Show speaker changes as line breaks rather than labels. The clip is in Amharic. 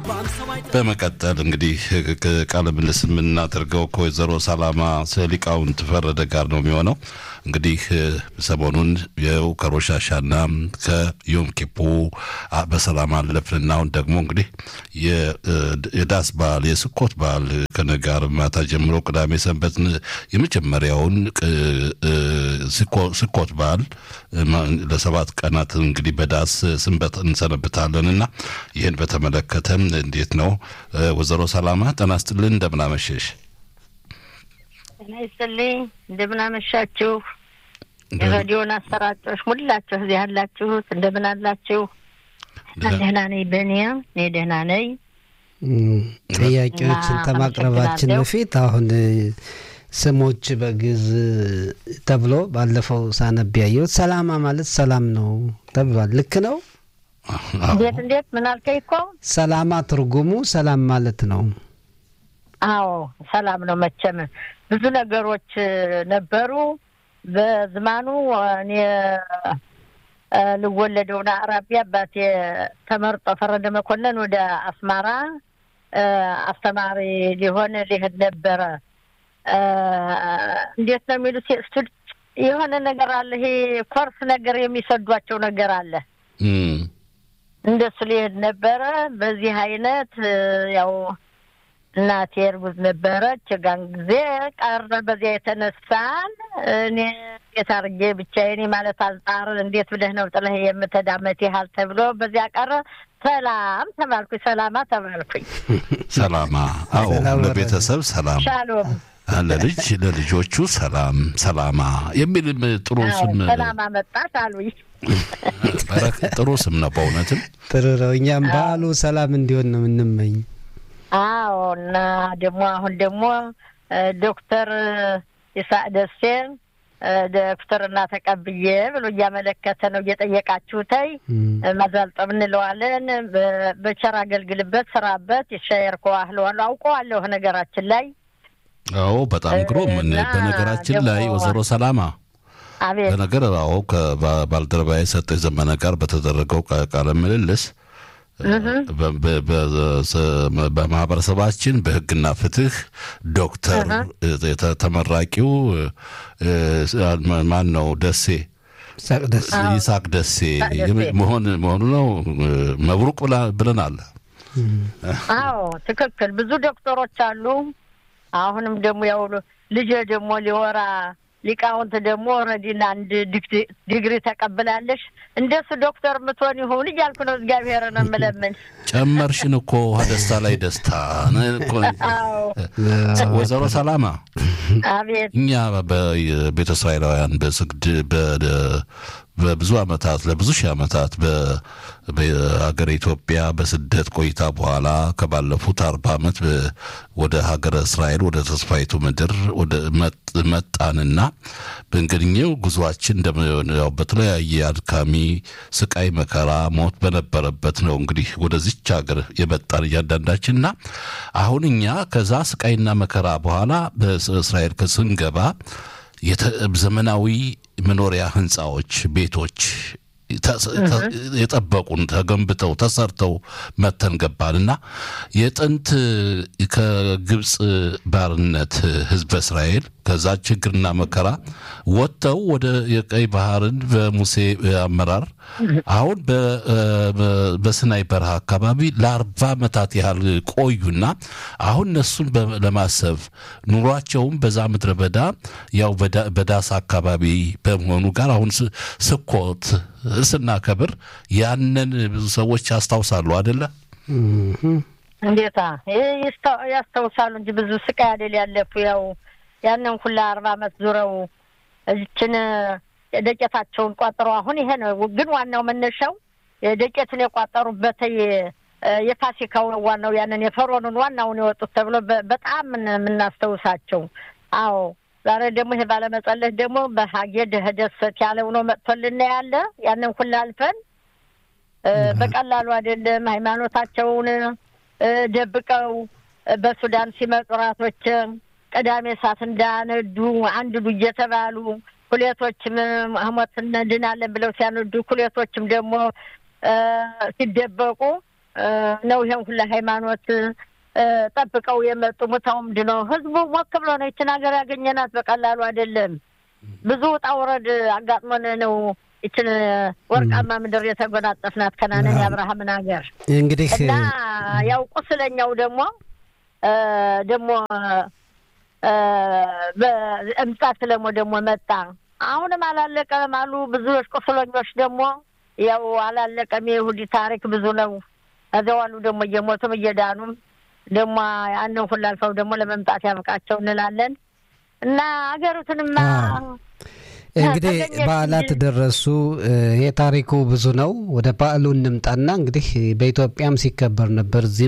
በመቀጠል እንግዲህ ቃለ ምልልስ የምናደርገው ከወይዘሮ ሰላማ ሊቃውንት ፈረደ ጋር ነው የሚሆነው። እንግዲህ ሰሞኑን የው ከሮሻሻና ከዮም ኪፑ በሰላም አለፍንና አሁን ደግሞ እንግዲህ የዳስ በዓል የስኮት በዓል ከነጋር ማታ ጀምሮ ቅዳሜ ሰንበት የመጀመሪያውን ስኮት በዓል ለሰባት ቀናት እንግዲህ በዳስ ስንበት እንሰነብታለን እና ይህን በተመለከተ እንዴት ነው ወይዘሮ ሰላማ ጤና ይስጥልን፣ እንደምናመሸሽ?
ጤና ይስጥልኝ፣ እንደምናመሻችሁ የሬዲዮን አሰራጮች ሁላችሁ እዚህ ያላችሁት እንደምን አላችሁ? ደህና ነኝ። በእኔያ እኔ ደህና ነኝ።
ጥያቄዎችን ከማቅረባችን በፊት አሁን ስሞች በግዕዝ ተብሎ ባለፈው ሳነብ ያየሁት ሰላማ ማለት ሰላም ነው ተብሏል። ልክ ነው?
እንዴት እንዴት ምን አልከኝ? እኮ
ሰላማ ትርጉሙ ሰላም ማለት ነው።
አዎ ሰላም ነው። መቼም ብዙ ነገሮች ነበሩ በዝማኑ እኔ ልወለደውና አራቢያ አባቴ ተመርጦ ፈረደ መኮንን ወደ አስማራ አስተማሪ ሊሆን ሊሄድ ነበረ። እንዴት ነው የሚሉት የሆነ ነገር አለ። ይሄ ኮርስ ነገር የሚሰዷቸው ነገር አለ። እንደሱ ሊሄድ ነበረ። በዚህ አይነት ያው እናቴ እርጉዝ ነበረች። ጋን ጊዜ ቀረ። በዚያ የተነሳን እኔ እንዴት አድርጌ ብቻዬን ማለት አልጣር እንዴት ብለህ ነው ጥለህ የምትዳመት ያህል ተብሎ በዚያ ቀረ። ሰላም ተባልኩኝ። ሰላማ ተባልኩኝ።
ሰላማ አዎ፣ ለቤተሰብ ሰላም፣
ሻሎም
ለልጅ ለልጆቹ ሰላም፣ ሰላማ የሚል ጥሩ ስም
ሰላማ መጣት አሉኝ።
ጥሩ ስም ነው በእውነትም
ጥሩ ነው። እኛም በዓሉ ሰላም እንዲሆን ነው የምንመኝ።
አዎ እና ደግሞ አሁን ደግሞ ዶክተር ይስሐቅ ደሴ ዶክተርና ተቀብዬ ብሎ እያመለከተ ነው እየጠየቃችሁተይ መዛልጠብ እንለዋለን። በቸር አገልግልበት፣ ስራበት፣ ይሻየር ከዋህለዋለሁ አውቀዋለሁ ነገራችን ላይ
አዎ በጣም ግሩም። በነገራችን ላይ ወይዘሮ ሰላማ
አቤት
በነገር አዎ ከባልደረባዬ ሰጠኝ ዘመነ ጋር በተደረገው ቃለ ምልልስ በማህበረሰባችን በሕግና ፍትህ ዶክተር ተመራቂው ማን ነው? ደሴ ይስሐቅ ደሴ መሆን መሆኑ ነው። መብሩቅ ብለናል።
አዎ ትክክል። ብዙ ዶክተሮች አሉ። አሁንም ደግሞ ያው ልጄ ደግሞ ሊወራ ሊቃውንት ደግሞ ኦልሬዲና አንድ ዲግሪ ተቀብላለሽ። እንደሱ ዶክተር ምትሆን ይሁን እያልኩ ነው እግዚአብሔርን የምለምን።
ጨመርሽን እኮ ደስታ ላይ ደስታ። ወይዘሮ ሰላማ
አቤት።
እኛ በቤተ እስራኤላውያን በስግድ በብዙ ዓመታት ለብዙ ሺህ ዓመታት በሀገር ኢትዮጵያ በስደት ቆይታ በኋላ ከባለፉት አርባ ዓመት ወደ ሀገረ እስራኤል ወደ ተስፋይቱ ምድር ወደ መጣንና በእንግዲኛው ጉዟችን ያው በተለያየ አድካሚ ስቃይ፣ መከራ፣ ሞት በነበረበት ነው እንግዲህ ወደዚች ሀገር የመጣን እያንዳንዳችንና አሁን እኛ ከዛ ስቃይና መከራ በኋላ በእስራኤል ስንገባ ዘመናዊ መኖሪያ ህንፃዎች፣ ቤቶች የጠበቁን ተገንብተው ተሰርተው መተን ገባንና የጥንት ከግብፅ ባርነት ህዝበ እስራኤል ከዛ ችግርና መከራ ወጥተው ወደ የቀይ ባህርን በሙሴ አመራር አሁን በስናይ በረሃ አካባቢ ለአርባ ዓመታት ያህል ቆዩና አሁን እነሱን ለማሰብ ኑሯቸውም በዛ ምድረ በዳ ያው በዳስ አካባቢ በመሆኑ ጋር አሁን ስኮት ስናከብር ያንን ብዙ ሰዎች ያስታውሳሉ አደለ?
እንዴታ ያስታውሳሉ እንጂ ብዙ ስቃይ አይደል ያለፉ ያው ያንን ሁላ አርባ ዓመት ዙረው እችን ደቄታቸውን ቋጥረው አሁን ይሄ ነው ግን ዋናው መነሻው ደቄቱን የቋጠሩበት የፋሲካው ነው ዋናው ያንን የፈሮኑን ዋናውን የወጡት ተብሎ በጣም የምናስታውሳቸው። አዎ ዛሬ ደግሞ ይሄ ባለመጸለህ ደግሞ በሀጌ ደህደሰት ያለው ነው መጥቶልና ያለ ያንን ሁላ አልፈን በቀላሉ አይደለም ሃይማኖታቸውን ደብቀው በሱዳን ሲመጡ ራቶች ቅዳሜ እሳት እንዳነዱ አንድ ዱ እየተባሉ ኩሌቶችም ሞት እንድናለን ብለው ሲያነዱ ኩሌቶችም ደግሞ ሲደበቁ ነው ይሄን ሁላ ሃይማኖት ጠብቀው የመጡ ሙታውም ድነው ህዝቡ ሞክ ብሎ ነው ይችን ሀገር ያገኘናት በቀላሉ አይደለም። ብዙ ውጣ ውረድ አጋጥሞን ነው ይችን ወርቃማ ምድር የተጎናጸፍናት ከናንን የአብርሃምን ሀገር
እንግዲህ
እና ያው ቁስለኛው ደግሞ ደግሞ በእምጻት ደግሞ ደግሞ መጣ። አሁንም አላለቀም አሉ ብዙዎች ቁስለኞች ደግሞ ያው አላለቀም። የይሁዲ ታሪክ ብዙ ነው። እዚያው አሉ ደግሞ እየሞቱም እየዳኑም ደግሞ ያንን ሁሉ አልፈው ደግሞ ለመምጣት ያብቃቸው እንላለን እና ሀገሪቱንማ
እንግዲህ በዓላት ደረሱ። ይሄ ታሪኩ ብዙ ነው። ወደ በዓሉ እንምጣና እንግዲህ በኢትዮጵያም ሲከበር ነበር እዚህ